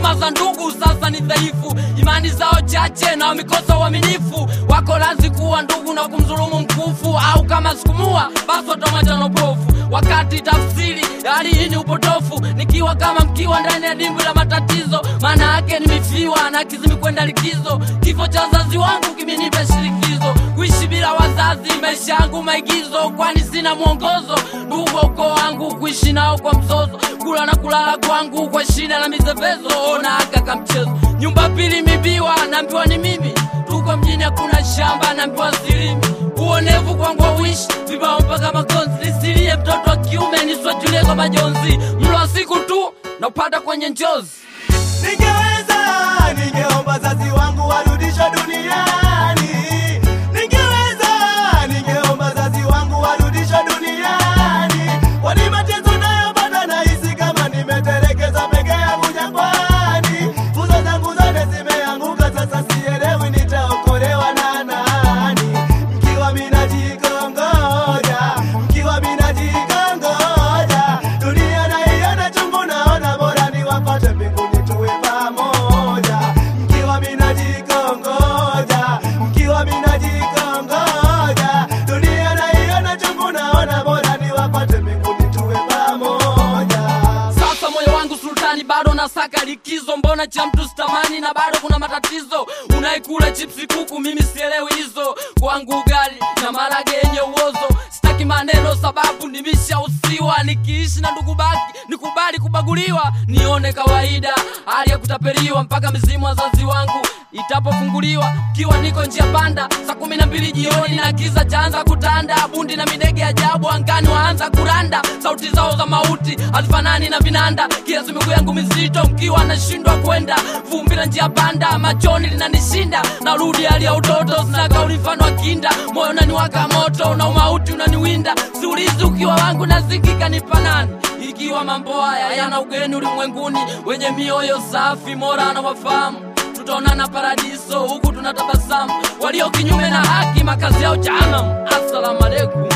heshima za ndugu sasa ni dhaifu, imani zao chache na wamekosa uaminifu. Wako lazi kuwa ndugu na kumdhulumu mkufu, au kama sikumua basi watamwacha na upofu. Wakati tafsiri hali hii ni upotofu, nikiwa kama mkiwa ndani ya dimbwi la matatizo, maana yake nimefiwa na kizimi kwenda likizo. Kifo cha wazazi wangu kimenipa shirikizo, kuishi bila wazazi, maisha yangu maigizo, kwani sina mwongozo. Ndugu wa ukoo wangu kuishi nao kwa mzozo, kula na kulala kwangu kwa shida na mizevezo, ona kaka mchezo. Nyumba pili mibiwa, naambiwa ni mimi, tuko mjini hakuna shamba, naambiwa silimi uonevu kwangu wawishi vibao mpaka makonzi, nisilie mtoto wa kiume niswajulie kwa majonzi, mlo wa siku tu na upata kwenye njozi. Ningeweza, ningeomba wazazi wangu warudishwe duniani. Ningeweza, ningeomba wazazi wangu warudishwe duniani. Kwani mateso nayopata nahisi kama nimetelekezwa peke yangu jangwani. Nguzo zangu zote zimeanguka, sasa sielewi nitaokolewa na nani. Mkiwa mina jikongoja, mkiwa mina jikongoja, dunia naiona chungu, naona bora niwapate mbinguni tuwe pamoja. Mkiwa mina jikongoja, mkiwa mina jikongoja, dunia naiona chungu, naona bora niwapate mbinguni tuwe pamoja. Sasa moyo wangu sultani, bado nasaka likizo, mbona cha mtu sitamani na bado kuna matatizo. Unaikula chipsi kuku, mimi sielewi hizo. Kwangu ugali na marage yenye uozo, sitaki maneno sababu nimeshausiwa. Nikiishi na ndugu baki, nikubali kubaguliwa, nione kawaida hali ya kutapeliwa, mpaka mizimu wazazi wangu itapofunguliwa kiwa niko njia panda saa kumi na mbili jioni na kiza chaanza kutanda bundi na midege ajabu angani waanza kuranda sauti zao za mauti hazifanani na vinanda kiasi miguu yangu mizito mkiwa nashindwa kwenda vumbi la njia panda machoni linanishinda narudi hali ya utoto sina kauli mfano wa kinda moyo unaniwaka moto na umauti unaniwinda siulizi ukiwa wangu nazikika ni panani ikiwa mambo haya yana ugeni ulimwenguni wenye mioyo safi mora na wafahamu tutaonana paradiso huku tunatabasamu walio kinyume na haki makazi yao jahannam assalamu alaikum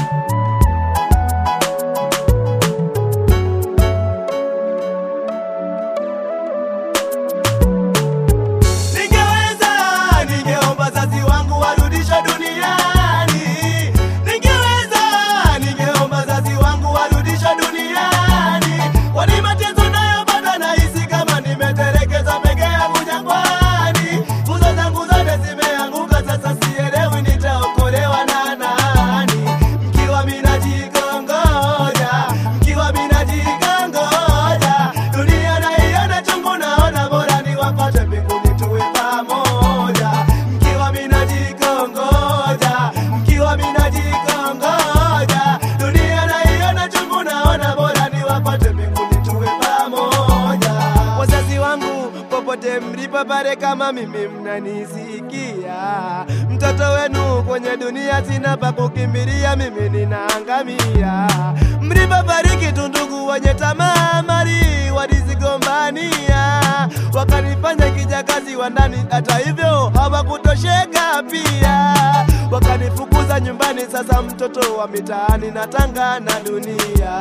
Ningeweza, ningeomba wazazi wangu warudishwe duniani. Ningeweza, ningeomba wazazi wangu warudishwe duniani. Kwani mateso nayopata nahisi kama nimetelekezwa peke yangu jangwani. Nguzo zangu zote zimeanguka, sasa sielewi nitaokolewa na nani. Mkiwa mina jikongoja, mkiwa mina jikongoja, dunia naiona chungu, naona bora niwapate mbinguni tuwe pamoja. Mkiwa mina jikongoja, mkiwa mina jikongoja, dunia naiona chungu, naona bora niwapate mbinguni tuwe pamoja. Wazazi wangu popote mlipo pale, kama mimi mnanisikia, mtoto wenu kwenye dunia sina pa kukimbilia, mimi ninaangamia. Mlipofariki tu ndugu wenye tamaa mali walizigombania, wakanifanya kijakazi wa ndani, hata hivyo hawakutosheka pia, wakanifukuza nyumbani. Sasa mtoto wa mitaani natanga na dunia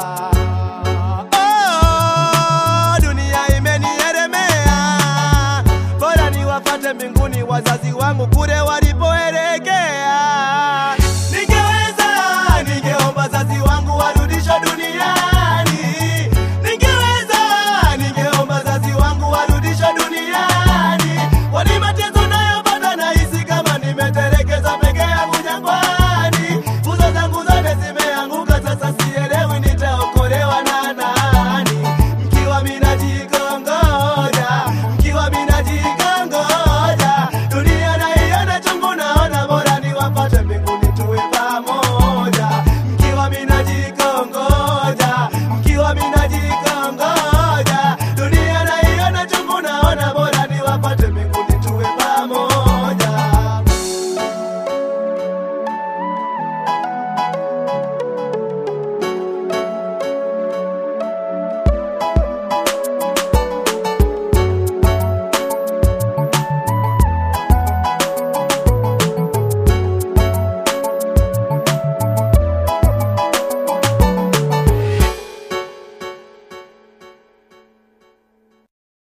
Oh, dunia imenielemea, bora niwafate mbinguni wazazi wangu kule wali